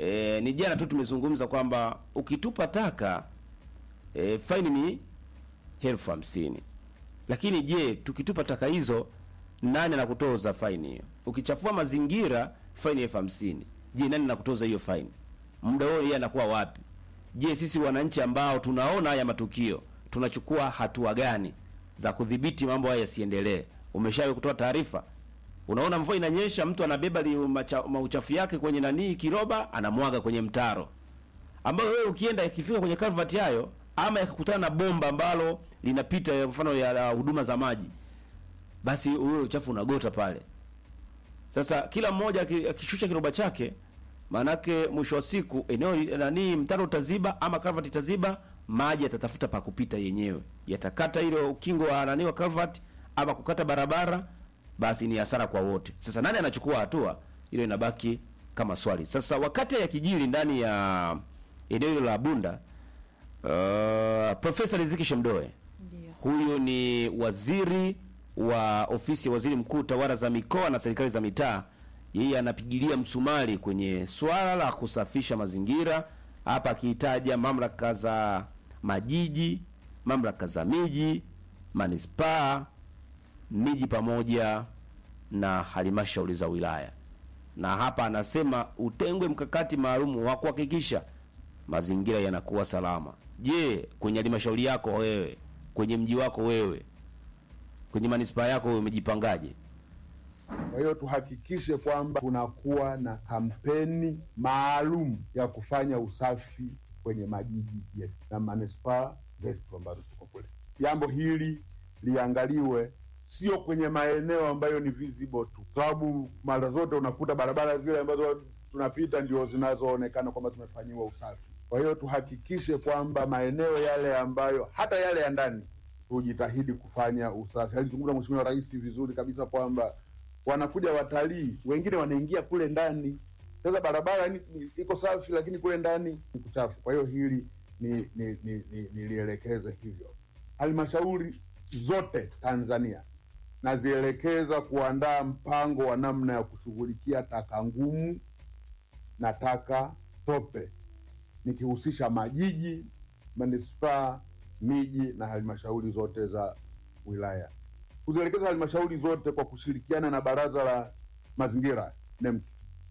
e, ni jana tu tumezungumza kwamba ukitupa taka e, faini ni elfu hamsini lakini je, tukitupa taka hizo nani anakutoza faini hiyo? Ukichafua mazingira faini elfu hamsini je, nani anakutoza hiyo faini? Muda huo yeye anakuwa wapi? Je, sisi wananchi ambao tunaona haya matukio tunachukua hatua gani za kudhibiti mambo haya yasiendelee? Umeshawahi kutoa taarifa? Unaona mvua inanyesha, mtu anabeba li- macha- mauchafu yake kwenye nanii kiroba, anamwaga kwenye mtaro, ambayo wewe ukienda ikifika kwenye culvert hayo, ama yakakutana na bomba ambalo linapita ya mfano ya la huduma za maji, basi ule uchafu unagota pale. Sasa kila mmoja aki- akishusha kiroba chake, maanake mwisho wa siku eneo li- nani mtaro utaziba ama culvert itaziba, maji yatatafuta pa kupita yenyewe, yatakata ile ukingo wa nani wa culvert ama kukata barabara, basi ni hasara kwa wote. Sasa nani anachukua hatua? Hilo inabaki kama swali. Sasa wakati ya kijiri ndani ya eneo hilo la Bunda, uh, Profesa Riziki Shemdoe Ndio. huyu ni waziri wa ofisi ya waziri mkuu tawala za mikoa na serikali za mitaa. Yeye anapigilia msumari kwenye swala la kusafisha mazingira, hapa akihitaja mamlaka za majiji, mamlaka za miji, manispaa, miji pamoja na halmashauri za wilaya. Na hapa anasema utengwe mkakati maalum wa kuhakikisha mazingira yanakuwa salama. Je, kwenye halmashauri yako wewe, kwenye mji wako wewe, kwenye manispaa yako wewe umejipangaje? Kwa hiyo tuhakikishe kwamba kunakuwa na kampeni maalum ya kufanya usafi kwenye majiji yetu na manispaa zetu ambazo tuko kule. Jambo hili liangaliwe sio kwenye maeneo ambayo ni visible tu, sababu mara zote unakuta barabara zile ambazo tunapita ndio zinazoonekana kwamba tumefanyiwa usafi. Kwa hiyo tuhakikishe kwamba maeneo yale ambayo hata yale ya ndani tujitahidi kufanya usafi. Alizungumza Mheshimiwa Rais vizuri kabisa kwamba wanakuja watalii, wengine wanaingia kule ndani. Sasa barabara ni, ni, iko safi, lakini kule ndani ni kuchafu. Kwa hiyo hili ni ni ni, ni, nilielekeze hivyo. Halmashauri zote Tanzania nazielekeza kuandaa mpango wa namna ya kushughulikia taka ngumu na taka tope, nikihusisha majiji, manispaa, miji na halmashauri zote za wilaya kuzielekeza halmashauri zote kwa kushirikiana na baraza la mazingira NEMC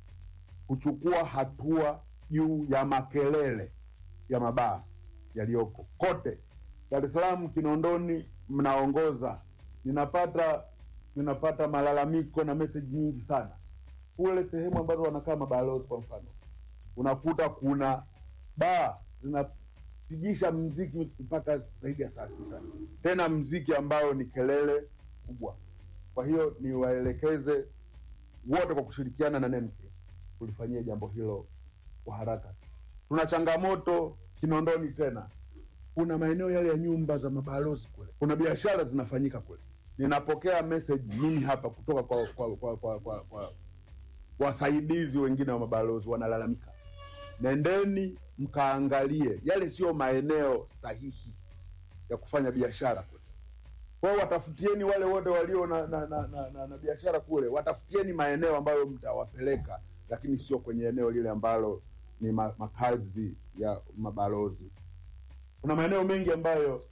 kuchukua hatua juu ya makelele ya mabaa yaliyoko kote Dar es Salaam, Kinondoni mnaongoza. Ninapata ninapata malalamiko na message nyingi sana kule sehemu ambazo wanakaa mabalozi. Kwa mfano, unakuta kuna baa zinapigisha mziki mpaka zaidi ya saa sita, tena mziki ambao ni kelele kubwa. Kwa hiyo niwaelekeze wote kwa kushirikiana na NEMC kulifanyia jambo hilo kwa haraka. Tuna changamoto Kinondoni tena, kuna maeneo yale ya nyumba za mabalozi kule, kuna biashara zinafanyika kule. Ninapokea message mimi hapa kutoka kwa kwa kwa kwa, kwa, kwa wasaidizi wengine wa mabalozi wanalalamika, nendeni mkaangalie, yale sio maeneo sahihi ya kufanya biashara kule. Kwa hiyo watafutieni wale wote walio na, na, na, na, na, na biashara kule, watafutieni maeneo ambayo mtawapeleka, lakini sio kwenye eneo lile ambalo ni ma, makazi ya mabalozi. Kuna maeneo mengi ambayo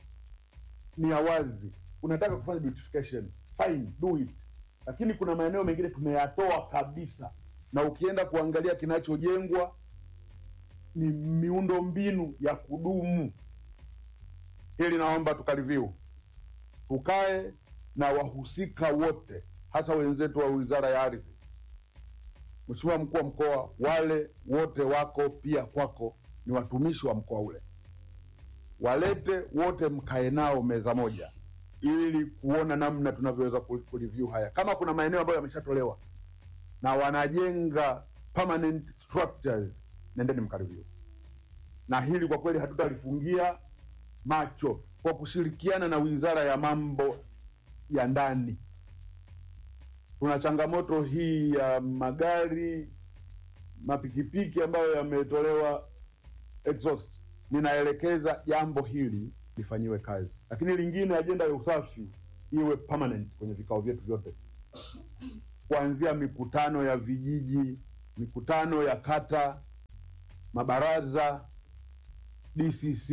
ni ya wazi, unataka kufanya beautification, fine, do it, lakini kuna maeneo mengine tumeyatoa kabisa, na ukienda kuangalia kinachojengwa ni miundo mbinu ya kudumu. Hili naomba tukareview tukae na wahusika wote, hasa wenzetu wa wizara ya ardhi. Mheshimiwa mkuu wa mkoa, wale wote wako pia kwako, ni watumishi wa mkoa ule, walete wote, mkae nao meza moja, ili kuona namna tunavyoweza ku- kureview haya. Kama kuna maeneo ambayo yameshatolewa na wanajenga permanent structures, nendeni mkareview. Na hili kwa kweli hatutalifungia macho kwa kushirikiana na wizara ya mambo ya ndani. Tuna changamoto hii ya magari mapikipiki ambayo yametolewa exhaust. Ninaelekeza jambo hili lifanyiwe kazi, lakini lingine, ajenda ya usafi iwe permanent kwenye vikao vyetu vyote, kuanzia mikutano ya vijiji, mikutano ya kata, mabaraza DCC,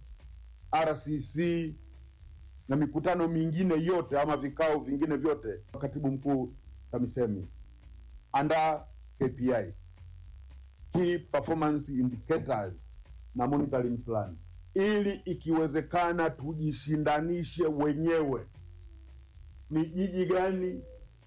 RCC na mikutano mingine yote ama vikao vingine vyote, katibu mkuu TAMISEMI, andaa KPI, key performance indicators na monitoring plan, ili ikiwezekana tujishindanishe wenyewe, ni jiji gani,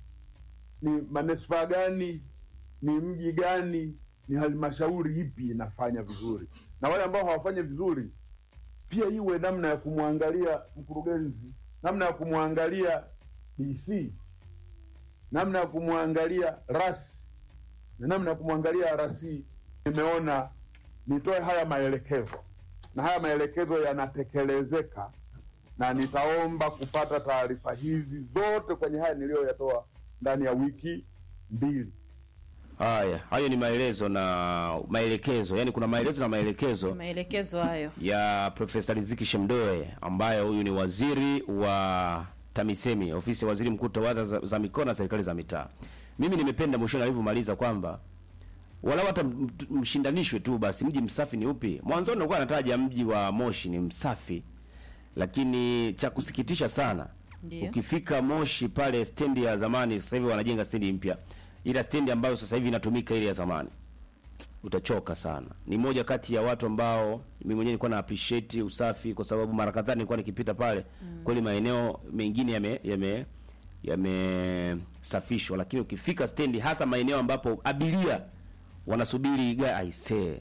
ni manispaa gani, ni mji gani, ni halmashauri ipi inafanya vizuri, na wale ambao hawafanyi vizuri pia iwe namna ya kumwangalia mkurugenzi, namna ya kumwangalia DC, namna ya kumwangalia rasi na namna ya kumwangalia RC. Nimeona nitoe haya maelekezo, na haya maelekezo yanatekelezeka, na nitaomba kupata taarifa hizi zote kwenye haya niliyoyatoa ndani ya wiki mbili. Haya, hayo ni maelezo na maelekezo, yaani kuna maelezo na maelekezo maelekezo hayo ya Profesa Riziki Shemdoe ambaye huyu ni waziri wa TAMISEMI, ofisi ya waziri mkuu tawala za, za mikoa na serikali za mitaa. Mimi nimependa mwishoni alivyomaliza kwamba wala hata m- t- mshindanishwe tu basi, mji msafi ni upi? Mwanzoni nilikuwa nataja mji wa Moshi ni msafi, lakini cha kusikitisha sana Ndiyo. ukifika Moshi pale stendi ya zamani, sasa hivi wanajenga stendi mpya, ila stendi ambayo sasa hivi inatumika ile ya zamani utachoka sana. Ni moja kati ya watu ambao mimi mwenyewe nilikuwa na appreciate usafi, kwa sababu mara kadhaa nilikuwa nikipita pale kweli, maeneo mengine yame yame yamesafishwa, lakini ukifika stendi, hasa maeneo ambapo abiria wanasubiri gari, aisee,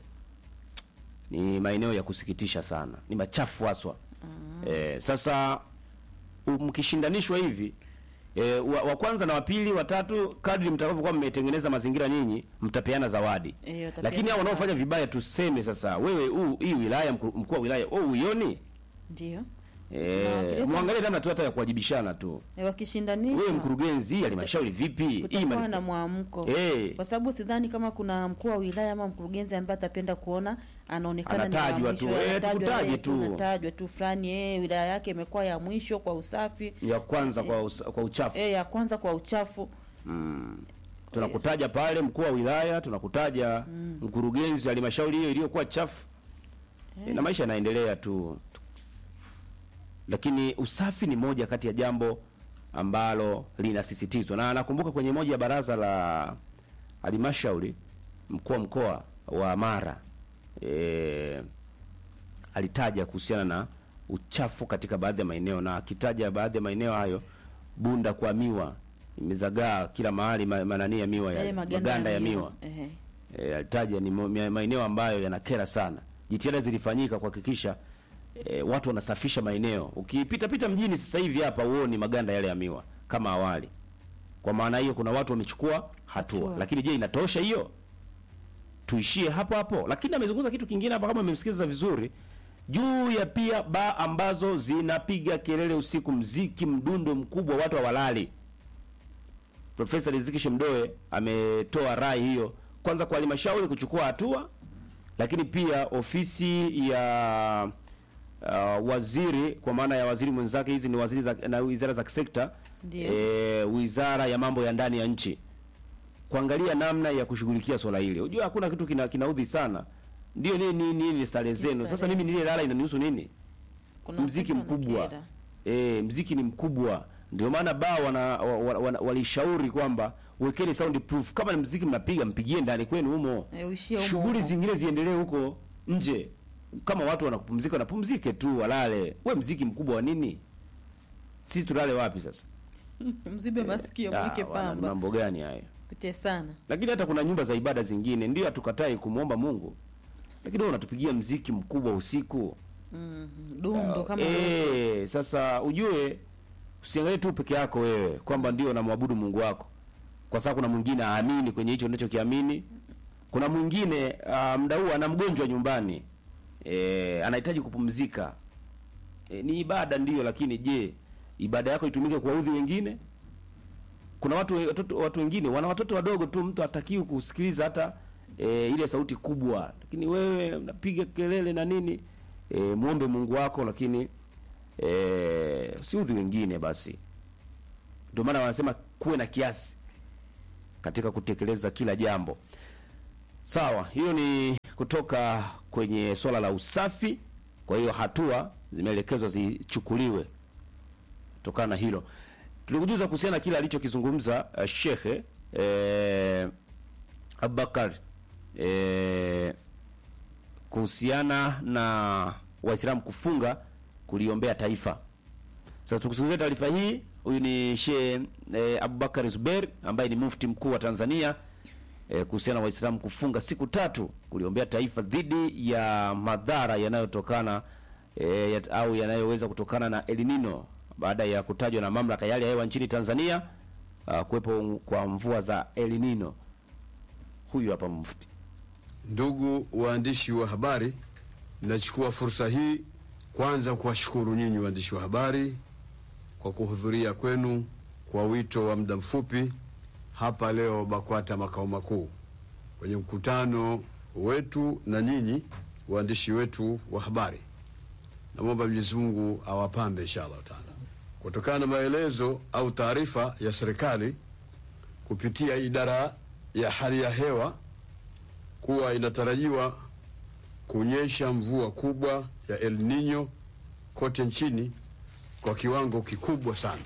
ni maeneo ya kusikitisha sana, ni machafu haswa. Eh, sasa u- mkishindanishwa hivi e, wa, wa kwanza na wa pili wa tatu, kadri mtakavyokuwa mmetengeneza mazingira nyinyi, mtapeana zawadi Eh, watapeana lakini hao zawadi. wanaofanya vibaya tuseme sasa, wewe huu hii wilaya mkuu mkuu wa wilaya oh, uioni ndio eh, wakileta- muangalie namna tu hata ya kuwajibishana tu. e, wakishindanishwa Wewe mkurugenzi, hii halmashauri vipi? Hii kutakuwa manispa- na mwamko Eh. kwa sababu sidhani kama kuna mkuu wa wilaya ama mkurugenzi ambaye atapenda kuona anaonekana ni wa Anatajwa tu, mwisho, eh, anatajwa, tukutaje eh, tu. tunatajwa tu fulani eh, wilaya yake imekuwa ya mwisho kwa usafi ya kwanza kwa usa, kwa uchafu eh, ya kwanza kwa uchafu tunakutaja pale mkuu wa wilaya, tunakutaja mkurugenzi wa halmashauri hiyo iliyokuwa chafu e, na maisha yanaendelea tu, lakini usafi ni moja kati ya jambo ambalo linasisitizwa, na nakumbuka kwenye moja ya baraza la halmashauri mkuu wa mkoa wa Mara e, alitaja kuhusiana na uchafu katika baadhi ya maeneo, na akitaja baadhi ya maeneo hayo, Bunda kwa miwa imezagaa kila mahali, ma- manani ya miwa yale ya, maganda, maganda ya miwa Ehe. e, alitaja ni mo- mia- maeneo ambayo yanakera sana. Jitihada zilifanyika kuhakikisha e, watu wanasafisha maeneo. Ukipita pita mjini sasa hivi hapa uoni maganda yale ya miwa kama awali. Kwa maana hiyo kuna watu wamechukua hatua, Hatua. lakini je, inatosha hiyo? Tuishie hapo hapo. Lakini amezungumza kitu kingine hapa, kama amemsikiliza vizuri, juu ya pia baa ambazo zinapiga kelele usiku, mziki mdundo mkubwa, watu hawalali. Profesa Riziki Shemdoe ametoa rai hiyo kwanza kwa halmashauri kuchukua hatua, lakini pia ofisi ya uh, waziri kwa maana ya waziri mwenzake, hizi ni waziri za, na wizara za kisekta Ndio. e, wizara ya mambo ya ndani ya nchi kuangalia namna ya kushughulikia swala hili. Unajua hakuna kitu kina, kinaudhi sana, ndio nini nini nini starehe zenu. Sasa Starehe. mimi nililala inanihusu nini? Kuna mziki wakati mkubwa wanakera. e, mziki ni mkubwa ndio maana baa wana, wa, wa, wa, walishauri kwamba wekeni sound proof kama ni mziki mnapiga mpigie ndani kwenu humo Eh, uishie humo shughuli humo. zingine ziendelee huko nje kama watu wanapumzika wanapumzike tu walale we mziki mkubwa wa nini sisi tulale wapi sasa mzibe masikio Ah, mweke wana- pamba mambo gani hayo kuche sana lakini hata kuna nyumba za ibada zingine ndio hatukatai kumwomba Mungu lakini wewe unatupigia mziki mkubwa usiku mm, dundo kama Eh, sasa ujue usiangalie tu peke yako wewe kwamba ndio unamwabudu Mungu wako, kwa sababu kuna mwingine aamini kwenye hicho unachokiamini. Kuna mwingine uh, muda huu ana mgonjwa nyumbani eh, anahitaji kupumzika. Eh, ni ibada ndiyo, lakini je, ibada yako itumike kuwaudhi wengine? Kuna watu watoto, watu wengine wana watoto wadogo tu, mtu hatakiwi kusikiliza hata e, ile sauti kubwa, lakini wewe unapiga kelele na nini. E, muombe Mungu wako, lakini e, usiudhi wengine. Basi ndio maana wanasema kuwe na kiasi katika kutekeleza kila jambo. Sawa, hiyo ni kutoka kwenye swala la usafi. Kwa hiyo hatua zimeelekezwa zichukuliwe kutokana na hilo. Tulikujuza kuhusiana na kile alichokizungumza uh, Shekhe eh, Abubakar eh, kuhusiana na Waislamu kufunga kuliombea taifa. Sasa tukusikilize taarifa hii. Huyu ni Sheikh eh, Abubakar Zubeir ambaye ni mufti mkuu wa Tanzania eh, kuhusiana na Waislamu kufunga siku tatu kuliombea taifa dhidi ya madhara yanayotokana eh, ya, au yanayoweza kutokana na El Nino baada ya kutajwa na mamlaka ya hali ya hewa nchini Tanzania uh, kuwepo kwa mvua za El Nino. Huyu hapa mufti. Ndugu waandishi wa habari, nachukua fursa hii kwanza kuwashukuru nyinyi waandishi wa habari kwa kuhudhuria kwenu kwa wito wa muda mfupi hapa leo BAKWATA makao makuu kwenye mkutano wetu na nyinyi waandishi wetu wa habari. Namwomba Mwenyezi Mungu awapambe inshallah taala, kutokana na maelezo au taarifa ya serikali kupitia idara ya hali ya hewa kuwa inatarajiwa kunyesha mvua kubwa ya El Nino kote nchini kwa kiwango kikubwa sana.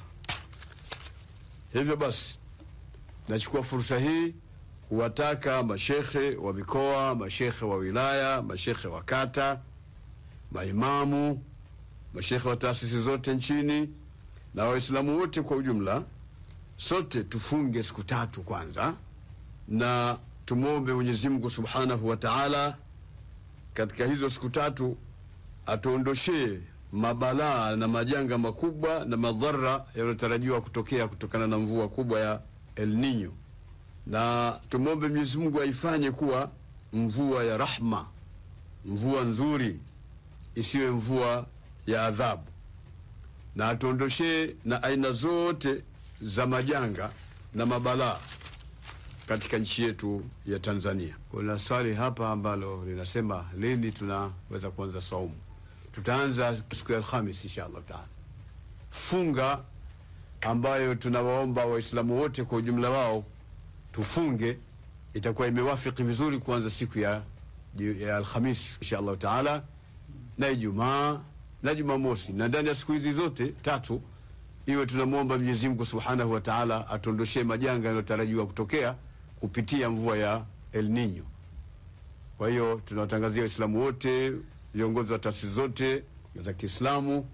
Hivyo basi, nachukua fursa hii kuwataka mashekhe wa mikoa, mashekhe wa wilaya, mashekhe wa kata, maimamu, mashekhe wa taasisi zote nchini na Waislamu wote kwa ujumla, sote tufunge siku tatu kwanza na tumwombe Mwenyezi Mungu Subhanahu wa Ta'ala katika hizo siku tatu atuondoshee mabalaa na majanga makubwa na madhara yanayotarajiwa kutokea kutokana na mvua kubwa ya El Nino, na tumwombe Mwenyezi Mungu aifanye kuwa mvua ya rahma, mvua nzuri, isiwe mvua ya adhabu, na atuondoshee na aina zote za majanga na mabalaa katika nchi yetu ya Tanzania. Kuna swali hapa ambalo linasema lini tunaweza kuanza saumu? Tutaanza siku ya Alhamis insha Allah taala. Funga ambayo tunawaomba Waislamu wote kwa ujumla wao tufunge, itakuwa imewafiki vizuri kuanza siku ya, ya Alhamis insha Allah taala na Ijumaa na Jumamosi, na ndani ya siku hizi zote tatu iwe tunamwomba Mwenyezi Mungu Subhanahu wa Ta'ala atuondoshee majanga yanayotarajiwa kutokea kupitia mvua ya El Nino. Kwa hiyo tunawatangazia Waislamu wote, viongozi wa taasisi zote za Kiislamu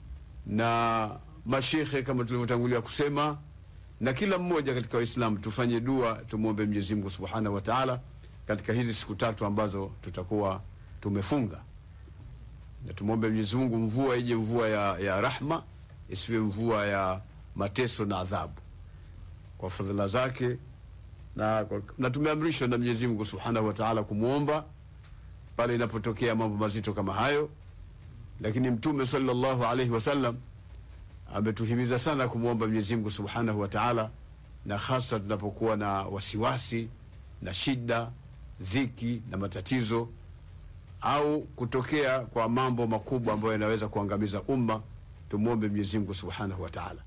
na mashekhe kama tulivyotangulia kusema, na kila mmoja katika Waislamu tufanye dua, tumwombe Mwenyezi Mungu Subhanahu wa Ta'ala katika hizi siku tatu ambazo tutakuwa tumefunga, na tumwombe Mwenyezi Mungu mvua ije mvua ya, ya rahma isiwe mvua ya mateso na adhabu kwa fadhila zake na, na tumeamrishwa na Mwenyezi Mungu Subhanahu wa Ta'ala kumwomba pale inapotokea mambo mazito kama hayo, lakini Mtume sallallahu alaihi wasallam ametuhimiza sana kumwomba Mwenyezi Mungu Subhanahu wa Ta'ala, na hasa tunapokuwa na wasiwasi na shida, dhiki na matatizo au kutokea kwa mambo makubwa ambayo yanaweza kuangamiza umma, tumwombe Mwenyezi Mungu Subhanahu wa Ta'ala.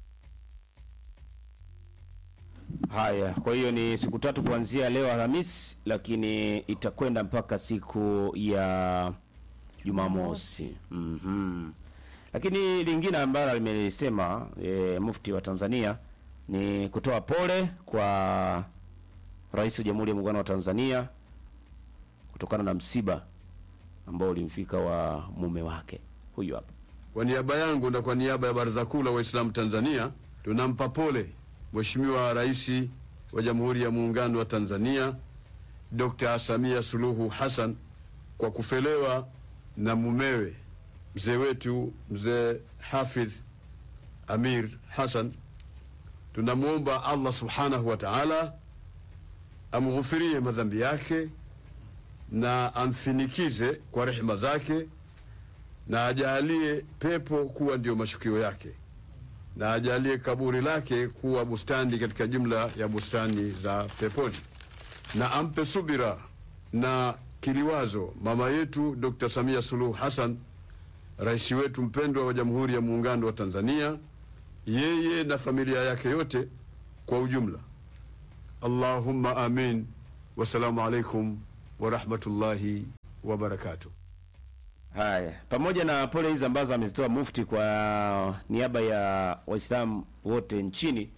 Haya, kwa hiyo ni siku tatu kuanzia leo Alhamisi, lakini itakwenda mpaka siku ya Jumamosi. Mhm. Lakini lingine ambalo limelisema e, mufti wa Tanzania ni kutoa pole kwa Rais wa Jamhuri ya Muungano wa Tanzania kutokana na msiba ambao ulimfika wa mume wake. Huyu hapa. Kwa niaba yangu na kwa niaba ya Baraza Kuu la Waislamu Tanzania tunampa pole Mheshimiwa Rais wa Jamhuri ya Muungano wa Tanzania Dr. Samia Suluhu Hassan kwa kufelewa na mumewe mzee wetu mzee Hafidh Amir Hassan. Tunamwomba Allah Subhanahu wa Ta'ala amghufirie madhambi yake na amfinikize kwa rehema zake na ajalie pepo kuwa ndio mashukio yake na ajalie kaburi lake kuwa bustani katika jumla ya bustani za peponi, na ampe subira na kiliwazo mama yetu Dr. Samia Suluhu Hassan, rais wetu mpendwa wa Jamhuri ya Muungano wa Tanzania, yeye na familia yake yote kwa ujumla. Allahumma amin. Wassalamu alaikum wa rahmatullahi wa barakatuh. Haya, pamoja na pole hizi ambazo amezitoa Mufti kwa niaba ya Waislamu wote nchini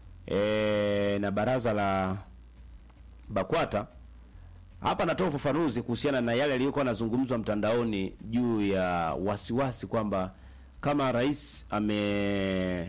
e, na baraza la BAKWATA, hapa natoa ufafanuzi kuhusiana na yale yaliyokuwa yanazungumzwa mtandaoni juu ya wasiwasi kwamba kama rais ame,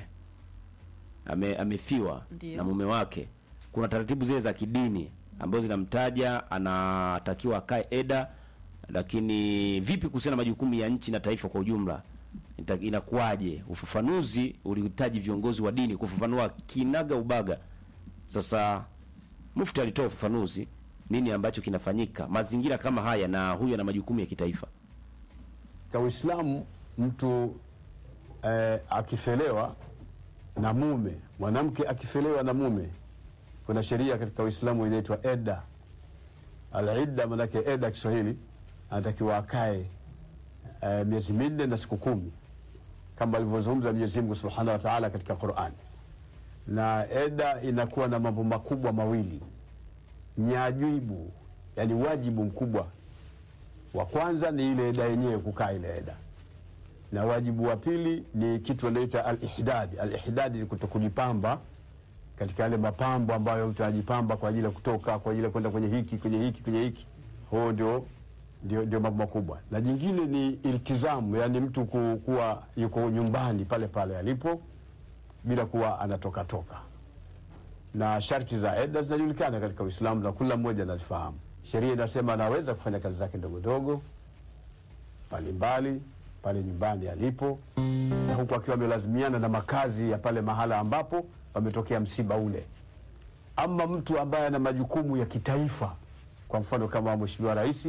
ame amefiwa Ndiyo. na mume wake, kuna taratibu zile za kidini ambazo zinamtaja anatakiwa akae eda, lakini vipi kuhusiana na majukumu ya nchi na taifa kwa ujumla Ita- inakuwaje? Ufafanuzi ulihitaji viongozi wa dini kufafanua kinaga ubaga. Sasa Mufti alitoa ufafanuzi nini ambacho kinafanyika mazingira kama haya, na huyu ana majukumu ya kitaifa. Kwa Uislamu mtu eh, akifelewa na mume, mwanamke akifelewa na mume, kuna sheria katika Uislamu inaitwa eda. Al-idda manake eda Kiswahili, anatakiwa akae eh, miezi minne na siku kumi kama alivyozungumza Mwenyezi Mungu Subhanahu wa Ta'ala katika Qur'an. Na eda inakuwa na mambo makubwa mawili, nyajibu, yani wajibu mkubwa wa kwanza ni ile eda yenyewe, kukaa ile eda, na wajibu wa pili ni kitu anaita al-ihdad. Al-ihdad ni kutokujipamba katika yale mapambo ambayo mtu anajipamba kwa ajili ya kutoka, kwa ajili ya kwenda kwenye hiki kwenye hiki kwenye hiki. Huo ndio ndio, ndio mambo makubwa, na jingine ni iltizamu, yani mtu ku, kuwa yuko nyumbani pale pale alipo bila kuwa anatoka toka na sharti za eda zinajulikana katika Uislamu na kila mmoja anazifahamu. Sheria inasema anaweza kufanya kazi zake ndogo ndogo mbalimbali pale nyumbani alipo, na huku akiwa amelazimiana na makazi ya pale mahala ambapo pametokea msiba ule. Ama mtu ambaye ana majukumu ya kitaifa, kwa mfano kama Mheshimiwa Rais,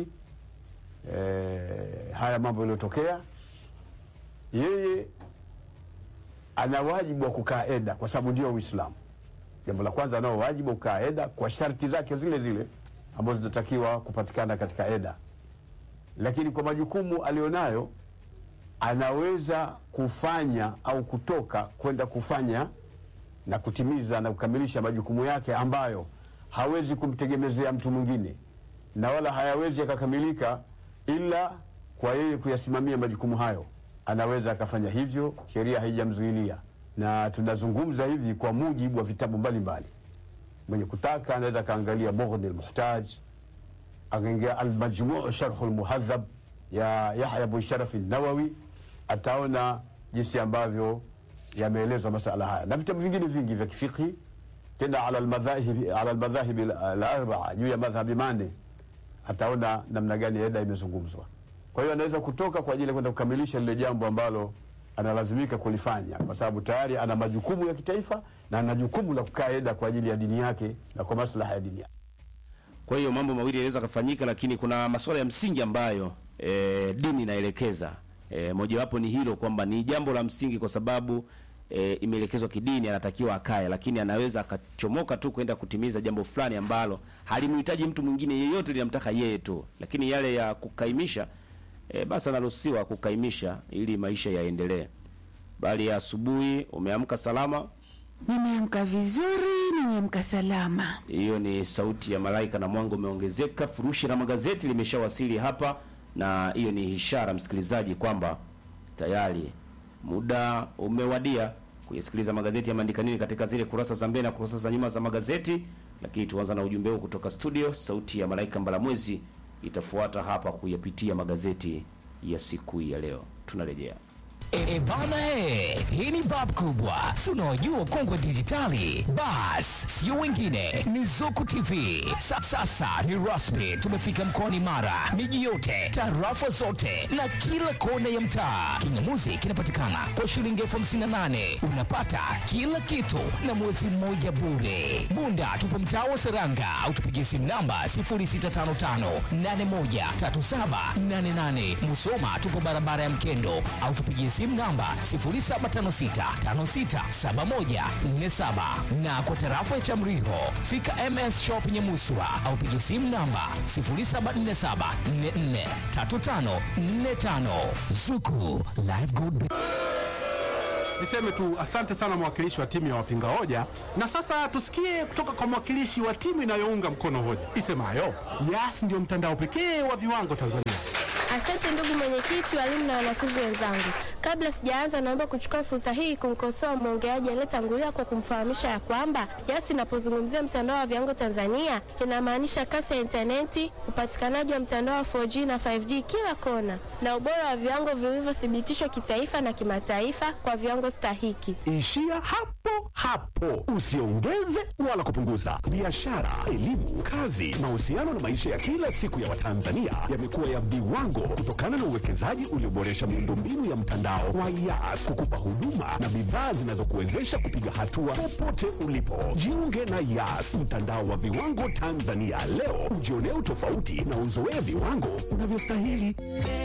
eh, haya mambo yaliyotokea, yeye ana wajibu wa kukaa eda kwa sababu ndio Uislamu. Jambo la kwanza, anao wajibu wa kukaa eda kwa sharti zake zile zile ambazo zinatakiwa kupatikana katika eda, lakini kwa majukumu alionayo anaweza kufanya au kutoka kwenda kufanya na kutimiza na kukamilisha majukumu yake ambayo hawezi kumtegemezea mtu mwingine na wala hayawezi yakakamilika ila kwa yeye kuyasimamia majukumu hayo. Anaweza akafanya hivyo, sheria haijamzuilia, na tunazungumza hivi kwa mujibu wa vitabu mbalimbali. Mwenye kutaka anaweza akaangalia Mughni al-Muhtaj, akaingia Almajmuu Sharhu Lmuhadhab ya Yahya bin Sharafi Nawawi, ataona jinsi ambavyo yameelezwa masala haya na vitabu vingine vingi vya kifiqhi, tena ala almadhahibi ala almadhahibi alarbaa, juu ya madhhabi mane, ataona namna gani eda imezungumzwa. Kwa hiyo anaweza kutoka kwa ajili ya kwenda kukamilisha lile jambo ambalo analazimika kulifanya, kwa sababu tayari ana majukumu ya kitaifa na ana jukumu la kukaa eda kwa ajili ya dini yake na kwa maslaha ya dini yake. Kwa hiyo mambo mawili yanaweza kufanyika, lakini kuna masuala ya msingi ambayo e, dini inaelekeza. E, mojawapo ni hilo kwamba ni jambo la msingi kwa sababu e, imeelekezwa kidini, anatakiwa akae, lakini anaweza akachomoka tu kwenda kutimiza jambo fulani ambalo halimhitaji mtu mwingine yeyote, linamtaka yeye tu. Lakini yale ya kukaimisha e, basi anaruhusiwa kukaimisha ili maisha yaendelee. Bali ya asubuhi umeamka salama, Nimeamka vizuri, nimeamka salama. Hiyo ni sauti ya malaika na mwanga umeongezeka. Furushi la magazeti limeshawasili hapa, na hiyo ni ishara msikilizaji, kwamba tayari muda umewadia kuyasikiliza magazeti yameandika nini katika zile kurasa za mbele na kurasa za nyuma za magazeti. Lakini tuanza na ujumbe huu kutoka studio. Sauti ya malaika Mbalamwezi itafuata hapa kuyapitia magazeti ya siku hii ya leo. Tunarejea. E, bana he, hii ni bab kubwa, si unaojua ukongwe dijitali. Bas, sio wengine, ni Zuku TV. Sa, sasa ni rasmi, tumefika mkoani Mara, miji yote, tarafa zote na kila kona ya mtaa. Kingamuzi kinapatikana kwa shilingi elfu hamsini na nane unapata kila kitu na mwezi mmoja bure. Bunda tupo mtaa wa Seranga au tupigie simu namba 0655813788. Musoma tupo barabara ya Mkendo au tupigie simu namba 0756567147 na kwa tarafa ya Chamriho fika MS Shop Nyamuswa au pigie simu namba 0747443545. Zuku Live Good Niseme tu asante sana mwakilishi wa timu ya wapinga hoja, na sasa tusikie kutoka kwa mwakilishi wa timu inayounga mkono hoja isemayo Yas ndio mtandao pekee wa viwango Tanzania. Asante ndugu mwenyekiti, walimu na wanafunzi wenzangu. Kabla sijaanza, naomba kuchukua fursa hii kumkosoa mwongeaji aliyetangulia kwa kumfahamisha ya kwamba Yas inapozungumzia mtandao wa viwango Tanzania inamaanisha kasi ya intaneti, upatikanaji wa mtandao wa 4G na 5G kila kona, na ubora wa viwango vilivyothibitishwa kitaifa na kimataifa kwa viwango stahiki. Ishia hapo hapo, usiongeze wala kupunguza. Biashara, elimu, kazi, mahusiano na maisha ya kila siku ya Watanzania yamekuwa ya viwango kutokana na uwekezaji ulioboresha miundombinu ya mtandao wa Yas kukupa huduma na bidhaa zinazokuwezesha kupiga hatua popote ulipo. Jiunge na Yas, mtandao wa viwango Tanzania leo, ujionee utofauti na uzoee viwango unavyostahili.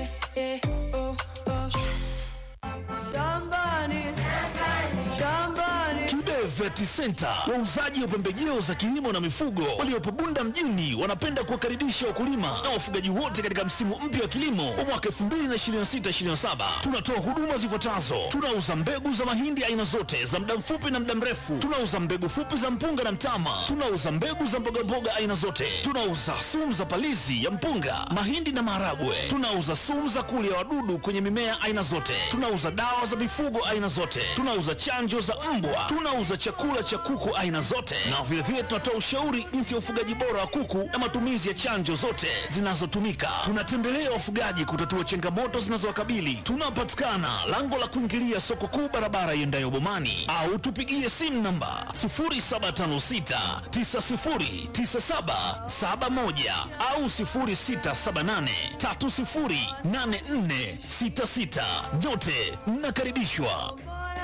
Kibe Vet Center, wauzaji wa pembejeo za kilimo na mifugo waliopo Bunda mjini, wanapenda kuwakaribisha wakulima na wafugaji wote katika msimu mpya wa kilimo wa mwaka 2026/2027. Tunatoa huduma zifuatazo: tunauza mbegu za mahindi aina zote za muda mfupi na muda mrefu, tunauza mbegu fupi za mpunga na mtama, tunauza mbegu za mbogamboga aina zote, tunauza sumu za palizi ya mpunga, mahindi na maharagwe, tunauza sumu za kulia wadudu kwenye mimea aina zote, tunauza dawa za mifugo aina zote, tunauza chanjo za mbwa, tunauza chakula cha kuku aina zote, na vilevile tunatoa ushauri jinsi ya ufugaji bora wa kuku na matumizi ya chanjo zote zinazotumika. Tunatembelea wafugaji kutatua changamoto zinazowakabili. Tunapatikana lango la kuingilia soko kuu, barabara iendayo Bomani, au tupigie simu namba 0756909771 au 0678308466. Nyote mnakaribishwa.